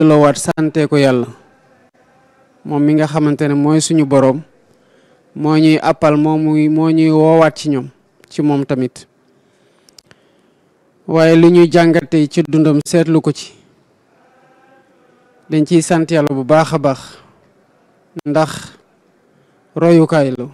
delloowaat sante ko yàlla moom mi nga xamante ne mooy suñu boroom moo ñuy appal moo muy moo ñuy woowaat ci ñoom ci moom tamit waaye li ñuy jàngate ci dundam seetlu ko ci dañ ciy sant yàlla bu baax a baax ndax royukaay la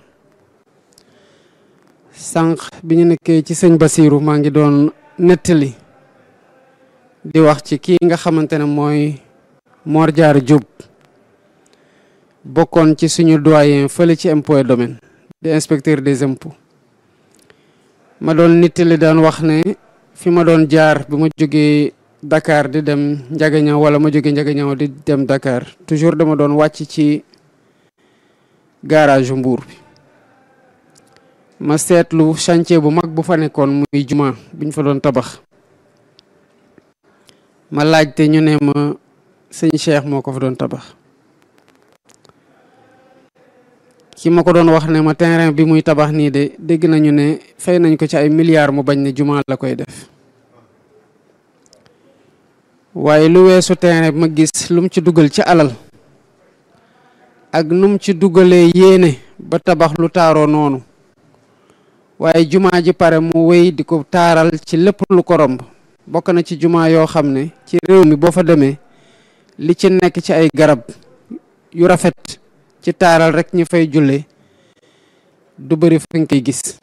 sànq bi ñu nekkee ci sëñ Basiiru maa ngi doon nettali di wax ci kii nga xamante ne mooy Mor Diarra Diop bokkoon ci suñu doyen fële ci impôt et domaine di inspecteur des impôts ma doon nettali daan wax ne fi ma doon jaar bi ma jógee Dakar di dem Njagañaw wala ma jógee Njagañaw di dem Dakar toujours dama doon wàcc ci garage Mbour bi ma seetlu chantier bu mag bu fa nekkoon muy juma buñ fa doon tabax ma laajte ñu ne ma sëñ Cheikh moo ko fa doon tabax ki ma ko doon wax ne ma terrain bi muy tabax nii de dégg nañu ne fay nañ ko ci ay milliards mu bañ ne juma la koy def waaye lu weesu terrain bi ma gis lu mu ci dugal ci alal ak nu mu ci dugalee yéene ba tabax lu taaroo noonu waaye jumaa ji pare mu wéy di ko taaral ci lépp lu ko romb bokk na ci jumaa yoo xam ne ci réew mi boo fa demee li ci nekk ci ay garab yu rafet ci taaral rek ñu fay julle du bëri fa nga koy gis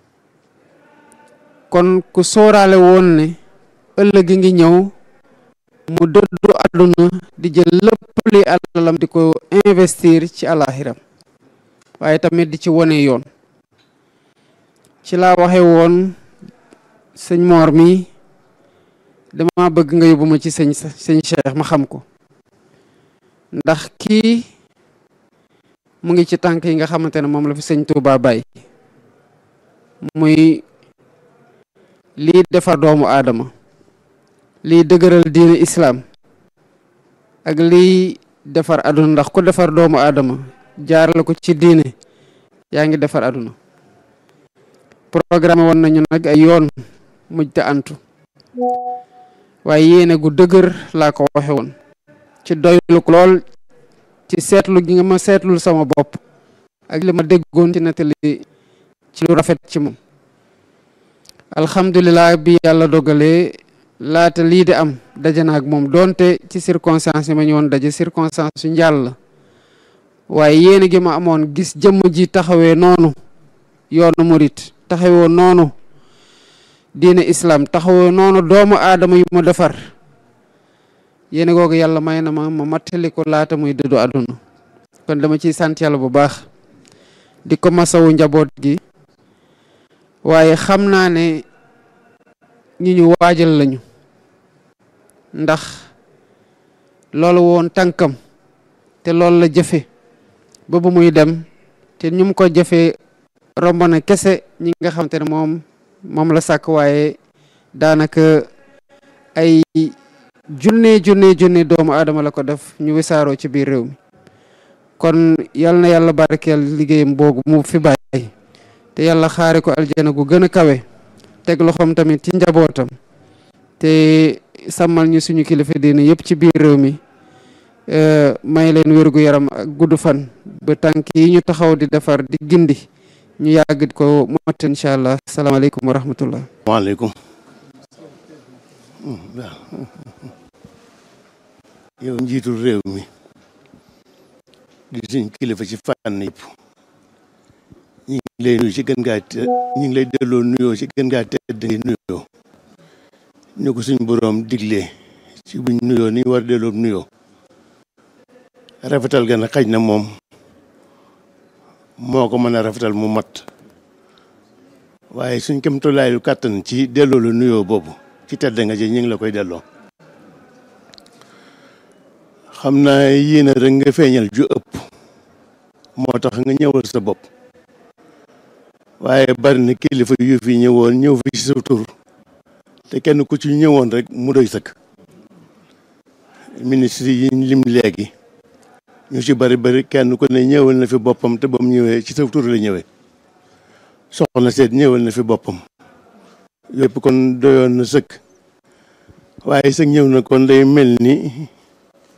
kon ku sóoraale woon ne ëllëg ngi ñëw mu dëddu àdduna di jël lépp li alalam di ko investir ci alaxiram waaye tamit di ci wone yoon ci laa waxe woon sëñ Mor mi dama bëgg nga yóbbu ma ci sëñ sëñ Cheikh ma xam ko ndax kii mu ngi ci tànk yi nga xamante ne moom la fi sëñ Touba bàyyi muy lii defar doomu aadama lii dëgëral diine islaam ak lii defar aduna ndax ku defar doomu aadama jaarale ko ci diine yaa ngi defar aduna programme woon nañu nag ay yoon mujj te antu waaye yéene gu dëgër laa ko waxe woon ci doylu ko lool ci seetlu gi nga ma seetlul sama bopp ak li ma déggoon ci nettali ci lu rafet ci moom alhamdulilah bi yàlla dogalee laata lii di am daje na ak moom doonte ci circonstance yi ma ñëwoon daje circonstance su njàll la waaye yéene gi ma amoon gis jëmm ji taxawee noonu yoonu murit taxawee noonu diine islam taxawee noonu doomu aadama yu mu defar yéene googu yàlla may na ma ma mattali ko laata muy dëddu àdduna kon dama ciy sant yàlla bu baax di ko masawu njaboot gi waaye xam naa ne ñi ñu waajal lañu ndax loolu woon tànkam te loolu la jëfe ba bu muy dem te ñu mu ko jëfee romb na kese ñi nga xamante ne moom moom la sàkk waaye daanaka ay junne junne junne doomu aadama la ko def ñu wisaaroo ci biir réew mi kon yal na yàlla barkeel liggéeyam boobu mu fi bàyyi te yàlla xaare ko aljana gu gën a kawe teg loxoom tamit ci njabootam te sàmmal ñu suñu kilifa diine yëpp ci biir réew mi may leen wérgu yaram ak gudd fan ba tànk yi ñu taxaw di defar di gindi ñu yàgg ko mot incha allah salaamaaleykum wa rahmatullah waaleykum yow njiitul réew mi di suñ kilifa ci fànn yëpp ñi ngi lay nuyu ci gën ngaa te ñi ngi lay delloo nuyoo ci gën ngaa tedd ngi nuyoo ñu ko suñ boroom diglee ci buñ nuyoo ni war delloo nuyoo rafetal gën a xaj na moom moo ko mën a rafetal mu mat waaye suñ kem tolaayu kàttan ci delloo la nuyoo boobu ci tedd nga ji ñu ngi la koy delloo xam naa yéen rek nga feeñal ju ëpp moo tax nga ñëwal sa bopp waaye bari na kilifa yu fi ñëwoon ñëw fi ci sa tur te kenn ku ci ñëwoon rek mu doy sëkk ministre yi lim léegi ñu ci bari bari kenn ku ne ñëwal na fi boppam te ba mu ñëwee ci sa tur la ñëwee soxna seet ñëwal na fi boppam yëpp kon doyoon na sëkk waaye sëg ñëw na kon day mel ni